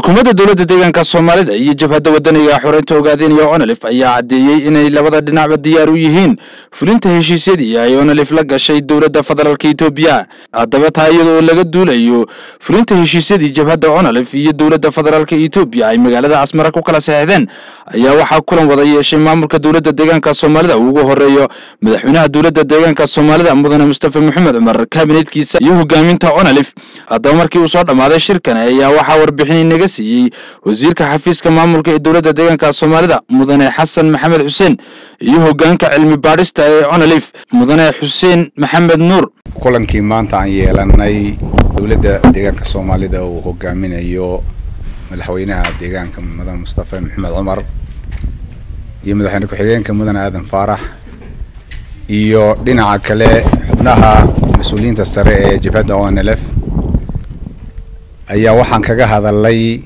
xukuumadda dowladda deegaanka soomaalida iyo jabhadda wadaniga xoreynta ogaadeenaya onalif ayaa caddeeyey inay labada dhinacba diyaar u yihiin fulinta heshiisyadii ay onalif la gashay dowladda federaalka etoobiya haddaba taa iyadoo laga duulayo fulinta heshiisyadii jabhadda onalif iyo dowladda federaalka etoobiya ay magaalada casmara ku kala saxeexdeen ayaa waxaa kulan wada yeeshay maamulka dowladda deegaanka soomaalida uu ugu horeeyo madaxweynaha dowladda deegaanka soomaalida mudane mustafa maxamed cumar kabineedkiisa iyo hogaaminta onalif haddaba markii uu soo dhammaaday shirkan ayaa waxaa warbixin inaga siiyey wasiirka xafiiska maamulka ee dowladda deegaanka soomaalida mudane xasan maxamed xuseen iyo hogaanka cilmi baadhista ee onalif mudane xuseen maxamed nuur kulankii maanta aan yeelanay dowladda deegaanka soomaalida uu hogaaminayo madaxweynaha deegaanka mudane mustafa maxamed cumar iyo madaxweyne ku-xigeenka mudane aadan faarax iyo dhinaca kale xubnaha mas-uuliyiinta sare ee jabhadda onlf ayaa waxaan kaga hadalay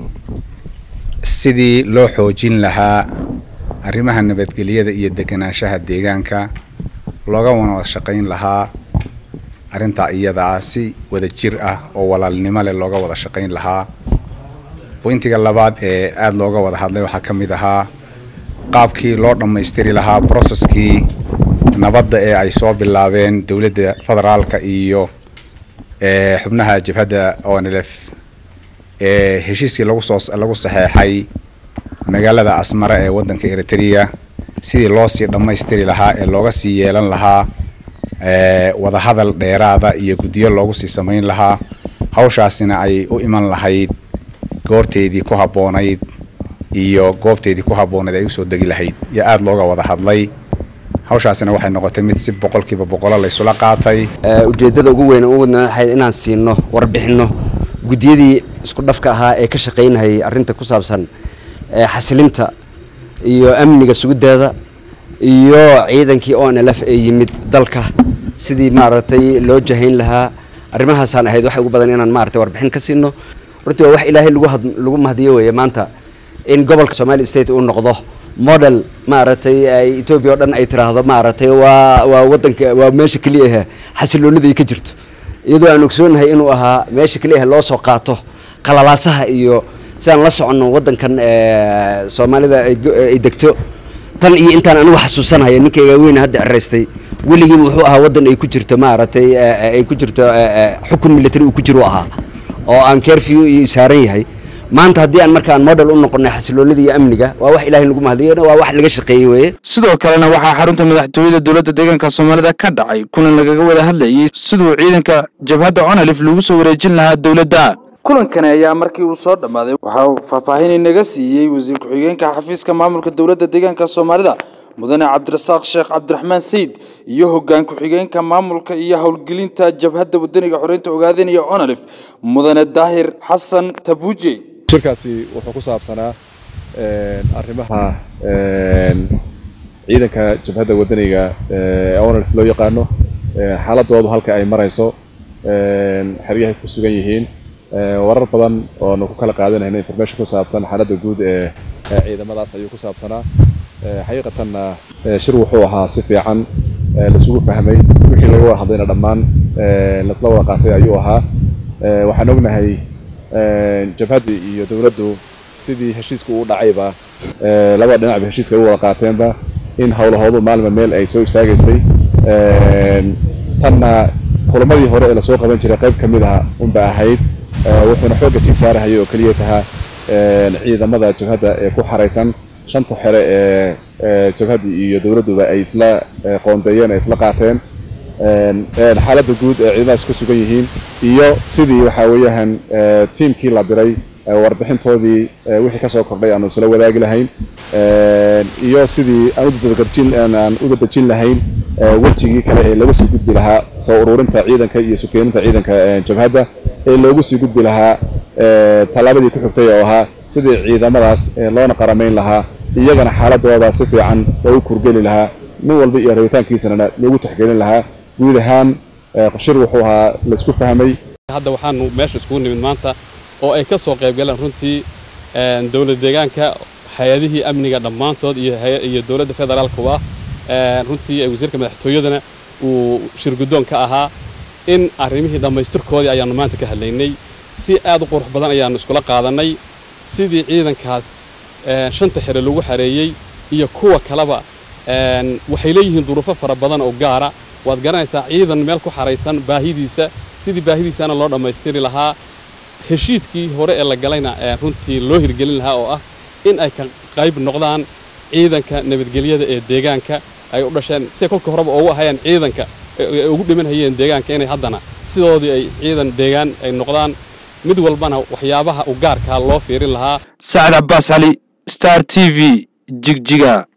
sidii loo xoojin lahaa arrimaha nabadgelyada iyo deganaanshaha deegaanka looga wada shaqayn lahaa arrintaa iyadaa si wada jir ah oo walaalnimo leh looga wada shaqayn lahaa bointiga labaad ee aada looga wada hadlay waxaa ka mid ahaa qaabkii loo dhammaystiri lahaa broceskii nabadda ee ay soo bilaabeen dowladda federaalka iyo xubnaha jabhadda onlf ee heshiiskii lagu soo lagu saxeexay magaalada asmara ee waddanka eritrea sidii loo sii dhammaystiri lahaa ee looga sii yeelan lahaa wadahadal dheeraada iyo guddiyo loogu sii samayn lahaa hawshaasina ay u iman lahayd goorteedii ku habboonayd iyo goobteedii ku habboonayd ay usoo degi lahayd iyo aada looga wada hadlay hawshaasina waxay noqotay mid si boqolkiiba boqolo laysula qaatay ujeeddada ugu weyn u wadna waxay inaan siino warbixinno guddiyadii isku dhafka ahaa ee ka shaqaynahayay arrinta ku saabsan xasilinta iyo amniga sugiddeeda iyo ciidankii o n l f ee yimid dalka sidii maaragtay loo jahayn lahaa arrimahaasaan ahayd waxa ugu badan inaan maaragtay warbixin ka siino runtii waa wax ilaahay lagu had lagu mahadiyo weeye maanta in gobolka somali state uu noqdo model maaragtay etoobiya o dhan ay tiraahdo maaragtay waa waa waddanka waa meesha keliya ah xasiloonida ay ka jirto iyadoo aan ogsoonahay inuu ahaa meesha keliya loo soo qaato qalalaasaha iyo si aan la soconno waddankan soomaalida ay degto tan iyo intaan anigu xasuusanaya ninkayga weyn hadda ceraystay weligiiba wuxuu ahaa waddan ay ku jirto maaragtay ay ku jirto xukun military uu ku jiro ahaa oo aan kerfew iyo saaran yahay maanta haddii aan markaan model u noqonay xasiloonida iyo amniga waa wax ilaahay lagu mahadiyo waa wax laga shaqeeyey weeye sidoo kalena waxaa xarunta madaxtooyada dowladda deegaanka soomaalida ka dhacay kulan lagaga wada hadlayay siduu ciidanka jabhadda onalif lagu soo wareejin lahaa dowladda kulankani ayaa markii uu soo dhammaaday waxaa uu faahfaahin inaga siiyey wasiir ku-xigeenka xafiiska maamulka dowladda deegaanka soomaalida mudane cabdirasaaq sheekh cabdiraxmaan sayid iyo hoggaan ku-xigeenka maamulka iyo howlgelinta jabhadda wadaniga xoreynta ogaadanaya onalif mudane daahir xasan tabuuje shirkaasi wuxuu ku saabsanaa arrimaha ciidanka jabhadda wadaniga onalif loo yaqaano xaaladoodu halka ay marayso xeryahay ku sugan yihiin warar badan oonu ku kala qaadanayna information ku saabsan xaaladda guud ee ciidamadaas ayuu ku saabsanaa xaqiiqatanna shir wuxuu ahaa si fiican laisugu fahmay wixii laga wada hadlayna dhammaan lasla wada qaatay ayuu ahaa waxaan ognahay jabhaddii iyo dowladdu sidii heshiisku u dhacayba labada dhinacba heshiiska u wada qaateenba in howlahoodu maalma meel ay soo istaagaysay tanna kulamadii hore ee lasoo qaban jiray qayb ka mid ah unba ahayd wuxuuna xoogga sii saarahayay oo keliya tahaa ciidamada jabhadda ee ku xaraysan shanta xere ee jabhaddii iyo dowladduba ay isla qoondeeyeen ay isla qaateen xaaladda guud ee ciidamadaas ku sugan yihiin iyo sidii waxaa weeyaan tiimkii la diray warbixintoodii wixii kasoo kordhay aanu isla wadaagi lahayn iyo sidii aan u dadejin lahayn wejigii kale ee lagu sii gudbi lahaa soo ururinta ciidanka iyo sukeeninta ciidanka jabhadda ee loogu sii gudbi lahaa tallaabadii ku xigtay oo ahaa sidii ciidamadaas loona qaramayn lahaa iyagana xaaladooda si fiican loogu kurgeli lahaa nin walba iyo rabitaankiisana loogu taxgelin lahaa guud ahaan shir wuxuu ahaa laisku fahmay hadda waxaanu meesha iskugu nimid maanta oo ay ka soo qayb galeen runtii dowlad deegaanka hay-adihii amniga dhammaantood iyo dowladda federaalkuba runtii wasiirka madaxtooyadana uu shir guddoon ka ahaa in arrimihii dhammaystirkoodii ayaannu maanta ka hadlaynay si aad u qurux badan ayaannu iskula qaadannay sidii ciidankaas shanta xere lagu xareeyey iyo kuwa kaleba waxay leeyihiin duruufo fara badan oo gaara waad garanaysaa ciidan meel ku xaraysan baahidiisa sidii baahidiisana loo dhammaystiri lahaa heshiiskii hore ee la galayna runtii loo hirgelin lahaa oo ah in ay ka qayb noqdaan ciidanka nabadgelyada ee deegaanka ay u dhasheen siday kolka horeba ugu ahayeen ciidanka ugu dhiman hayeen deegaanka inay haddana sidoodii ay ciidan deegaan ay noqdaan mid walbana waxyaabaha u gaarkaa loo fiirin lahaa sacad cabbaas cali star t v jigjiga